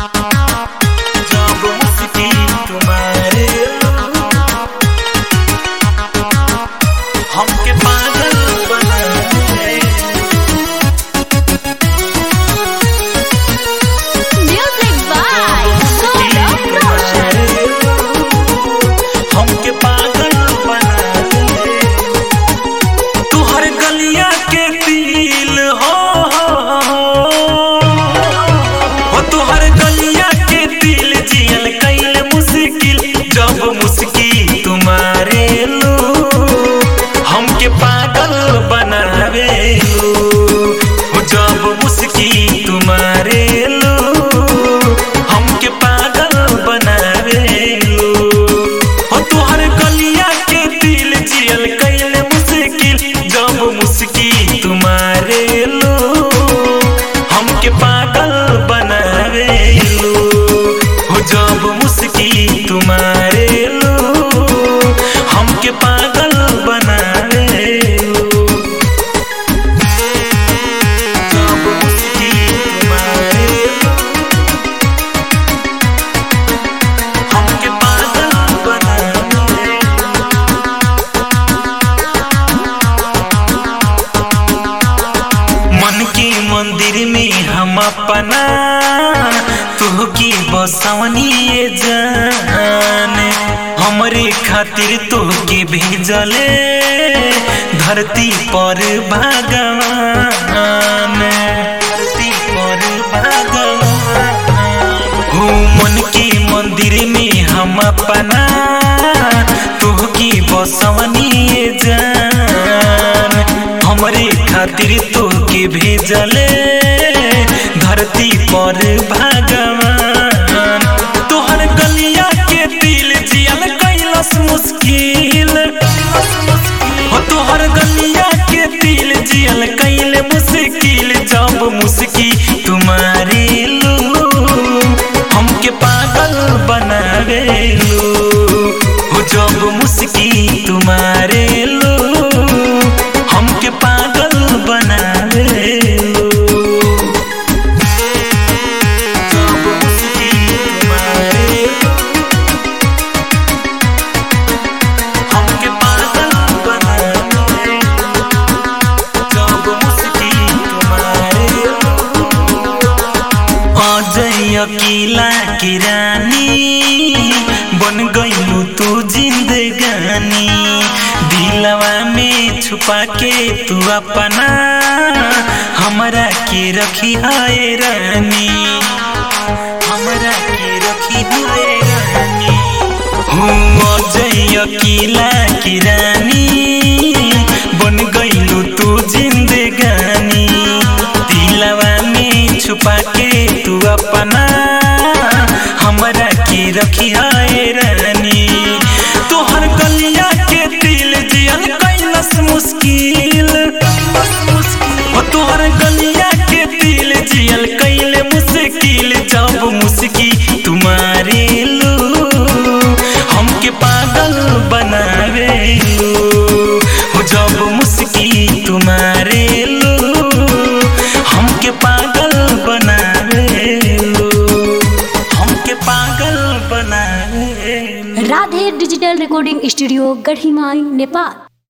जब मुस्की तुम्हारे हमके पागल बनाए Music by Saurabh Roshan. हमके पागल बनाए तुहर गलिया के दिल हो हो तुहर गलिया के दिल जियल कैल मुश्किल जब मुस्की तुम्हारे लो हमके पागल बनावे लो हो जब मुस्की तुम्हारे लो हमके पागल बनावे लो हो तुहर गलिया के दिल जियल कैल मुश्किल जब मुस्की तुम्हारे लो हमके पागल बनावे लो हो जब मुस्की तुम्हारे लो हमके पागल बनावे लो जब मुस्की तुम्हारे लो हमके पागल बनावे मन के मंदिर में हम अपना तू की बसवनी ये जान हमरे खातिर तो के भेजले धरती पर भगवान धरती पर भगवान हो मन के मंदिर में हम अपना तू की बसवनी ये जान हमरे खातिर तो के भेजले धरती पर भगवान तोहर गलिया के दिल जियल कैलस मुश्किल हो तोहर गलिया के दिल जियल कैल मुश्किल जब मुस्की तुम्हारे लो हमके पागल बनावे लो हो जब मुस्की तुम्हारे लो हमके पागल बनावे लो जब मुस्की तुम्हारे लो हमके पागल बनावे जब मुस्की तुम्हारे अजय अकेला की रानी बन गईलू तू जिंदगानी दिलवा में छुपा के तू अपना हमरा के रखी है रानी हमरा के रखी है रानी हूँ अजय अकेला की रानी बन गईलू तू जिंदगानी दिलवा में छुपा के तू अपना हमरा के रखी है रानी तोहर गलिया के दिल जियल कैलस मुश्किल हो तोहर गलिया के दिल जियल कैल मुश्किल जब मुस्की तुम्हारे लो हमके पागल बनावे लो हो जब मुस्की तुम्हारे लो हमके पागल बनावे लो हमके पागल बनावे लो Radhe digital recording studio Gadhimai Nepal